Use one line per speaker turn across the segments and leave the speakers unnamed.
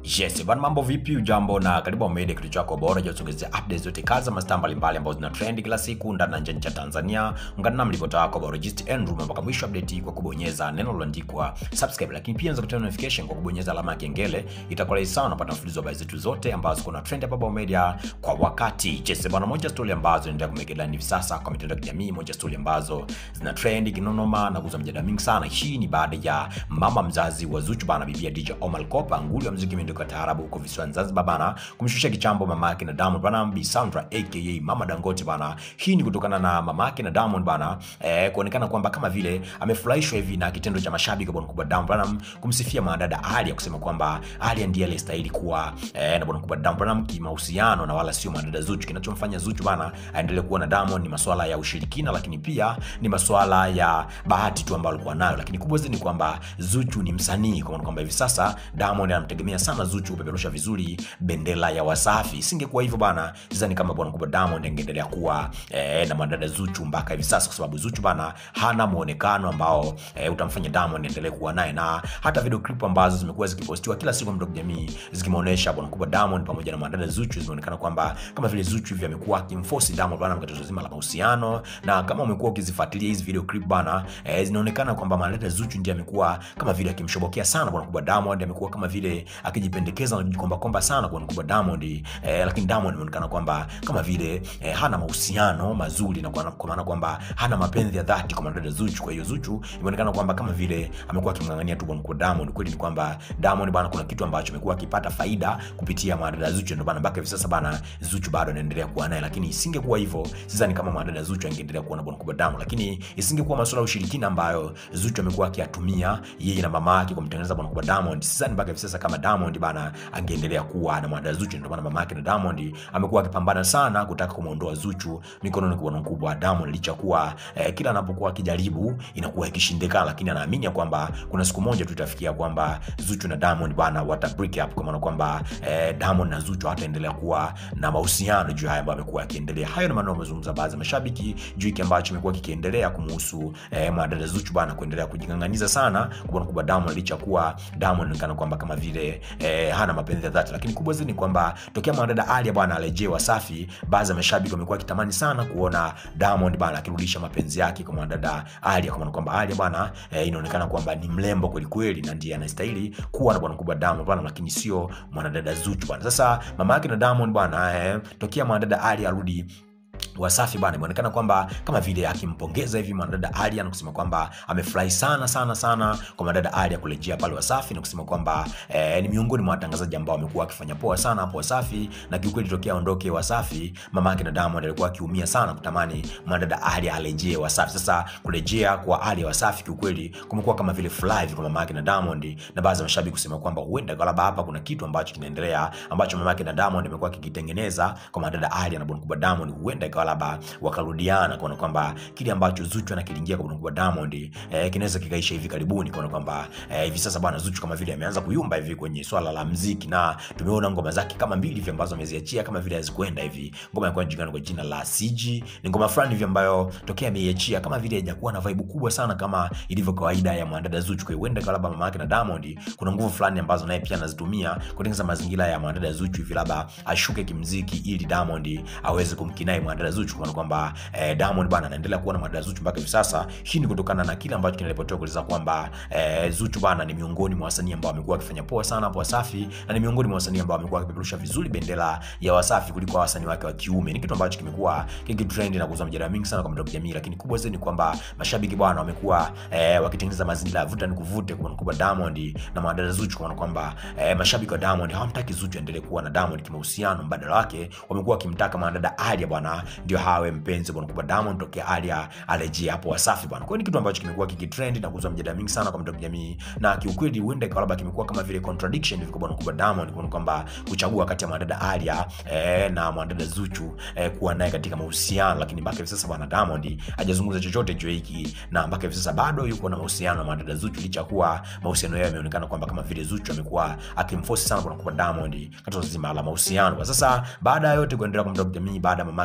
Yes, bwana mambo vipi? Ujambo na karibu Media, kitu chako bora cha kusogezea updates zote kaza mastaa mbalimbali ambazo zina trend kila siku ndani na nje ya Tanzania. Ungana na mlipota wako bora Just Andrew mpaka mwisho update kwa kubonyeza neno lililoandikwa subscribe, lakini pia unaweza kutoa notification kwa kubonyeza alama ya kengele. Itakuwa rahisi sana unapata mfululizo wa habari zetu zote ambazo kuna trend hapa Bao Media kwa wakati. Yes, bwana moja story ambazo zinaendelea kumekela hivi sasa kwa mitandao ya kijamii, moja story ambazo zina trend kinonoma na kuzua mjadala mingi sana. Hii ni baada ya mama mzazi wa Zuchu bana, bibia DJ Omar Kopa, nguli wa muziki kwa taarabu huko visiwani Zanzibar bana, kumshusha kichambo mama yake na Diamond bana, Bi Sandra aka Mama Dangote bana. Hii ni kutokana na mama yake na Diamond bana eh, kuonekana kwamba kama vile amefurahishwa hivi na kitendo cha mashabiki wa bwana kubwa Diamond bana kumsifia mwanadada Alia, kusema kwamba Alia ndiye aliyestahili kuwa eh, na bwana kubwa Diamond bana kimahusiano na wala sio mwanadada Zuchu. Kinachomfanya Zuchu bana aendelee kuwa na Diamond ni masuala ya ushirikina, lakini pia ni masuala ya bahati tu ambayo alikuwa nayo, lakini kubwa zaidi ni kwamba Zuchu ni msanii, kwa maana kwamba hivi sasa Diamond anamtegemea sana Zuchu kupeperusha vizuri bendera ya Wasafi. Isingekuwa hivyo bana, sidhani kama bwana kubwa Diamond angeendelea kuwa eh, na mwanadada Zuchu mpaka hivi sasa, kwa sababu Zuchu bana hana muonekano ambao eh, utamfanya Diamond endelee kuwa naye, na hata video clip ambazo zimekuwa zikipostiwa kila siku mtandao kijamii zikimuonesha bwana kubwa Diamond pamoja na mwanadada Zuchu, zimeonekana kwamba kama vile Zuchu hivi amekuwa akimforce Diamond bana katika tatizo zima la mahusiano, na kama umekuwa ukizifuatilia hizi video clip bana eh, zinaonekana kwamba mwanadada Zuchu ndiye amekuwa kama vile akimshobokea sana bwana kubwa Diamond, amekuwa kama vile akijipendekeza na kujikomba komba sana kwa kubwa Diamond eh, lakini Diamond imeonekana kwamba kama vile eh, hana mahusiano mazuri na kwa kwa maana kwamba hana mapenzi ya dhati kwa mwanadada Zuchu. Kwa hiyo Zuchu imeonekana kwamba kama vile amekuwa akimng'ang'ania tu bwana kwa Diamond. Kweli ni kwamba Diamond bana, kuna kitu ambacho amekuwa akipata faida kupitia mwanadada Zuchu, ndio bana mpaka hivi sasa bana Zuchu bado anaendelea kuwa naye, lakini isingekuwa hivyo, sidhani kama mwanadada Zuchu angeendelea kuwa na bwana kwa Diamond, lakini isingekuwa masuala ya ushirikina ambayo Zuchu amekuwa akiyatumia yeye na mama yake kumtengeneza bwana kwa Diamond, sidhani mpaka hivi sasa kama Diamond bana angeendelea kuwa na mwanadada Zuchu. Ndio maana mama yake na Diamond amekuwa akipambana sana kutaka kumuondoa Zuchu mikononi kwa mkubwa wa Diamond, licha kuwa eh, kila anapokuwa akijaribu inakuwa ikishindikana, lakini anaamini kwamba kuna siku moja tu itafikia kwamba Zuchu na Diamond bana wata break up, kwa maana kwamba eh, Diamond na Zuchu hataendelea kuwa na mahusiano juu haya ambayo amekuwa akiendelea. Hayo ni maneno amezungumza baadhi ya mashabiki juu hiki ambacho kimekuwa kikiendelea kumuhusu eh, mwanadada Zuchu bana kuendelea kujing'ang'aniza sana kwa mkubwa Diamond, licha kuwa Diamond anaonekana kwamba kama vile eh, hana mapenzi ya dhati, lakini kubwa zaidi ni kwamba tokea mwanadada Alia bwana alejee Wasafi, baadhi ya mashabiki wamekuwa wakitamani sana kuona Diamond bwana akirudisha mapenzi yake kwa mwanadada Alia, kwa maana kwamba Alia bwana eh, inaonekana kwamba ni mrembo kweli kweli na ndiye anastahili kuwa na bwana kubwa Diamond bwana, lakini sio mwanadada Zuchu bwana. Sasa mama yake na Diamond bwana eh, tokea mwanadada Alia arudi Wasafi bana imeonekana kwamba kama vile akimpongeza hivi mwanadada Alia na kusema kwamba amefurahi sana sana sana kwa mwanadada Alia kurejea pale Wasafi na kusema kwamba eh, ni miongoni mwa watangazaji ambao wamekuwa wakifanya poa sana hapo Wasafi, na kiukweli tokea aondoke Wasafi, mama yake na Diamond alikuwa akiumia sana kutamani mwanadada Alia arejee Wasafi. Sasa kurejea kwa Alia Wasafi kiukweli kumekuwa kama vile furaha kwa mama yake na Diamond, na baadhi ya mashabiki kusema kwamba huenda labda hapa kuna kitu ambacho kinaendelea ambacho mama yake na Diamond amekuwa akikitengeneza kwa mwanadada Alia na Bonkuba Diamond, huenda ikawa labda wakarudiana kuona kwamba kile ambacho Zuchu anakilingia kwa kwa Diamond eh, kinaweza kikaisha hivi karibuni, kuona kwamba eh, hivi sasa bwana Zuchu kama vile ameanza kuyumba hivi kwenye swala la muziki, na tumeona ngoma zake kama mbili hivi ambazo ameziachia kama vile hazikwenda hivi. Ngoma inakuwa inajulikana kwa jina la CG, ni ngoma fulani hivi ambayo tokea ameiachia kama vile haijakuwa na vibe kubwa sana kama ilivyo kawaida ya mwanadada Zuchu. Kwa hiyo huenda labda mama yake na Diamond kuna nguvu fulani ambazo naye pia anazitumia kutengeneza mazingira ya mwanadada Zuchu hivi labda ashuke kimziki ili Diamond aweze kumkinai mwanadada Zuchu kwa kwamba eh, Diamond bana anaendelea kuwa na mwanadada Zuchu mpaka hivi sasa. Hii ni kutokana na kile ambacho kinaripotiwa kueleza kwamba eh, Zuchu bana ni miongoni mwa wasanii ambao wamekuwa wakifanya poa sana hapo Wasafi, na ni miongoni mwa wasanii ambao wamekuwa wakipeperusha vizuri bendera ya Wasafi kuliko wasanii wake wa kiume. Ni kitu ambacho kimekuwa kikitrend na kuzua mjadala mingi sana kwa mtandao wa kijamii, lakini kubwa zaidi ni kwamba mashabiki bwana wamekuwa eh, wakitengeneza mazingira ya vuta ni kuvute kwa mkubwa Diamond na mwanadada Zuchu, kwa kwamba eh, mashabiki wa Diamond hawamtaki Zuchu endelee kuwa na Diamond kimahusiano, mbadala wake wamekuwa wakimtaka mwanadada Alia bwana ndio hawe mpenzi bwana kubwa Diamond tokea Alia arejea hapo Wasafi bwana. Kwa hiyo ni kitu ambacho kimekuwa kikitrend na kuzua mjadala mingi sana kwa mtandao wa kijamii, na kiukweli huenda ikawa labda kimekuwa kama vile contradiction hivi kwa bwana kubwa Diamond, kwa kwamba kuchagua kati ya mwanadada Alia eh, na mwanadada Zuchu eh, kuwa naye katika mahusiano, lakini mpaka hivi sasa bwana Diamond hajazungumza chochote juu hiki, na mpaka hivi sasa bado yuko na mahusiano na mwanadada Zuchu, licha kuwa mahusiano yao yameonekana kwamba kama vile Zuchu amekuwa akimforce sana bwana kubwa Diamond katika zima la mahusiano. Kwa sasa baada ya yote kuendelea kwa mtandao wa kijamii, baada ya mamake na Diamond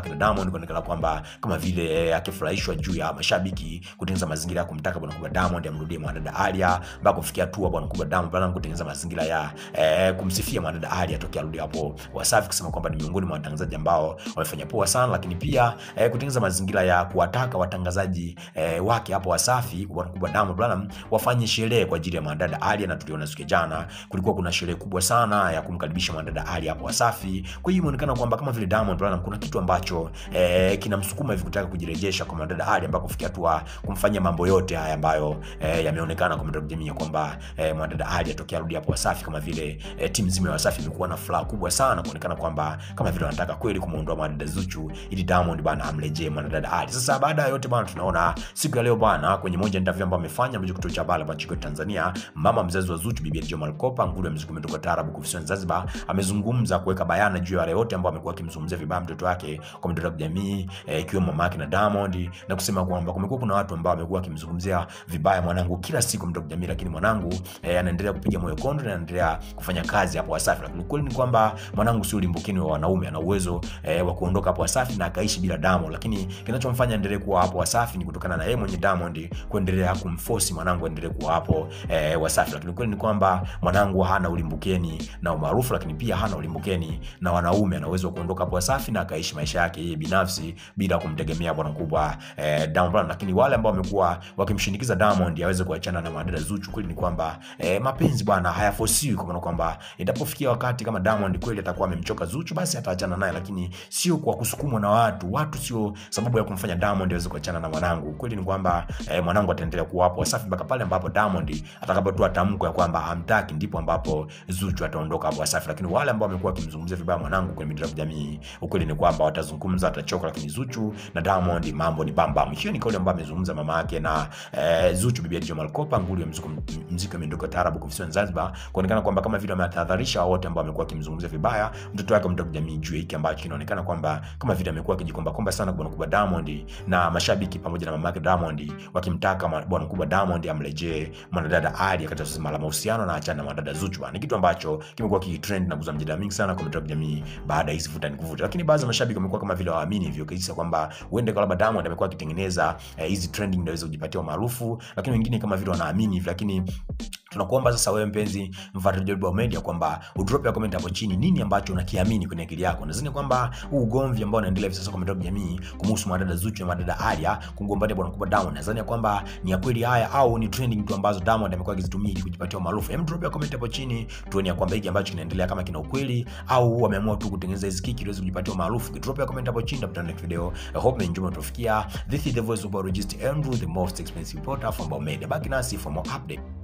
Diamond kuonekana kwamba kama vile eh, akifurahishwa juu ya mashabiki kutengeneza mazingira ya kumtaka bwana mkubwa Diamond amrudie mwanadada Alia mpaka kufikia hatua bwana mkubwa Diamond Platnumz kutengeneza mazingira ya eh, kumsifia mwanadada Alia tokea arudi hapo Wasafi, kusema kwamba ni miongoni mwa watangazaji ambao wamefanya poa sana, lakini pia eh, kutengeneza mazingira ya kuwataka watangazaji eh, wake hapo Wasafi bwana mkubwa Diamond Platnumz wafanye sherehe kwa ajili ya mwanadada Alia, na tuliona siku ya jana kulikuwa kuna sherehe kubwa sana ya kumkaribisha mwanadada Alia hapo Wasafi. Kwa hiyo imeonekana kwamba kama vile Diamond Platnumz kuna kitu ambacho eh, kinamsukuma hivi kutaka kujirejesha kwa mwanadada Alia ambako kufikia hatua kumfanyia mambo yote haya ambayo eh, yameonekana kwa mitandao ya kijamii kwamba eh, mwanadada Alia tokea arudi hapo Wasafi, kama vile eh, timu nzima ya Wasafi imekuwa na furaha kubwa sana kuonekana kwamba kama vile wanataka kweli kumuondoa mwanadada Zuchu ili Diamond bana amrejee mwanadada Ali. Sasa baada ya yote bana, tunaona siku ya leo bana, kwenye moja ya interview ambayo amefanya mmoja kituo cha habari hapa nchini Tanzania, mama mzazi wa Zuchu bibi Joma Malkopa, nguli ya muziki umetoka taarabu kufisiwa Zanzibar, amezungumza kuweka bayana juu ya wale wote ambao amekuwa akimzungumzia vibaya mtoto wake kwa mitandao ya kijamii eh, ikiwemo mama yake na Diamond, na kusema kwamba kumekuwa kuna watu ambao wamekuwa akimzungumzia vibaya mwanangu kila siku mtandao ya kijamii, lakini mwanangu eh, anaendelea kupiga moyo konde na anaendelea kufanya kazi hapo Wasafi, lakini kweli ni kwamba mwanangu sio limbukeni wa wanaume, ana uwezo eh, wa kuondoka hapo Wasafi na akaishi bila Diamond, lakini kinachomfanya endelee kuwa hapo Wasafi ni kutokana na yeye mwenye Diamond kuendelea kumforce mwanangu endelee kuwa hapo eh, Wasafi, lakini kweli ni kwamba mwanangu hana ulimbukeni na umaarufu, lakini pia hana ulimbukeni na wanaume, ana uwezo wa kuondoka hapo Wasafi na akaishi maisha yake yeye binafsi bila kumtegemea bwana mkubwa eh, Diamond Platnumz. Lakini wale ambao wamekuwa wakimshinikiza Diamond aweze kuachana na madada Zuchu, kweli ni kwamba eh, mapenzi bwana hayafosiwi, kwa maana kwamba itapofikia wakati kama Diamond kweli atakuwa amemchoka Zuchu, basi ataachana naye, lakini sio kwa kusukumwa na watu. Watu sio sababu ya kumfanya Diamond aweze kuachana na mwanangu. Kweli ni kwamba eh, mwanangu ataendelea kuwa hapo Wasafi mpaka pale ambapo Diamond atakapotoa tamko ya kwamba hamtaki, ndipo ambapo Zuchu ataondoka hapo Wasafi. Lakini wale ambao wamekuwa wakimzungumzia vibaya mwanangu kwenye mitandao ya kijamii, ukweli ni kwamba watazungumza, atachoka, lakini Zuchu na Diamond mambo ni bambam. Hiyo ni kauli ambayo amezungumza mama yake na eh, Zuchu bibi Joma Malkopa, nguli ya muziki muziki wa miondoko taarabu kufisiwa Zanzibar, kuonekana kwamba kama vile wametahadharisha wote ambao wamekuwa wakimzungumzia vibaya mtoto wake mtandao kijamii juu ya hiki ambacho kinaonekana kwamba kama vile amekuwa akijikomba komba sana kwa mkubwa Diamond na mashabiki pamoja na mama yake Diamond wakimtaka bwana mkubwa Diamond amrejee mwanadada Ali katika swala la mahusiano na achana na mwanadada Zuchu. Ni kitu ambacho kimekuwa kitrend na kuzua mjadala mingi sana kwa mitandao ya kijamii baada ya hizi vuta ni kuvuta, lakini baadhi ya mashabiki wamekuwa kama vile waamini hivyo kisa kwamba huenda kwa labda Diamond amekuwa akitengeneza hizi eh, trending ndio aweze kujipatia umaarufu, lakini wengine kama vile wanaamini hivyo, lakini tunakuomba sasa wewe mpenzi mfuatiliaji wa Baobab Media kwamba udrop ya comment hapo chini nini ambacho unakiamini kwenye akili yako. Nadhani kwamba huu ugomvi ambao unaendelea hivi sasa kwa mitandao ya kijamii kumhusu madada Zuchu na madada Alia kugombania bwana mkubwa Diamond, nadhani kwamba ni ya kweli haya au ni trending tu ambazo Diamond amekuwa akizitumia ili kujipatia umaarufu. Hem, drop ya comment hapo chini tuone kwamba hiki ambacho kinaendelea kama kina ukweli au wameamua tu kutengeneza hizo kiki ili kujipatia umaarufu. Drop ya comment hapo chini, tutakutana next video. I hope enjoy mtufikia. This is the voice of biologist Andrew, the most expensive reporter from Baobab Media. Baki nasi for more update.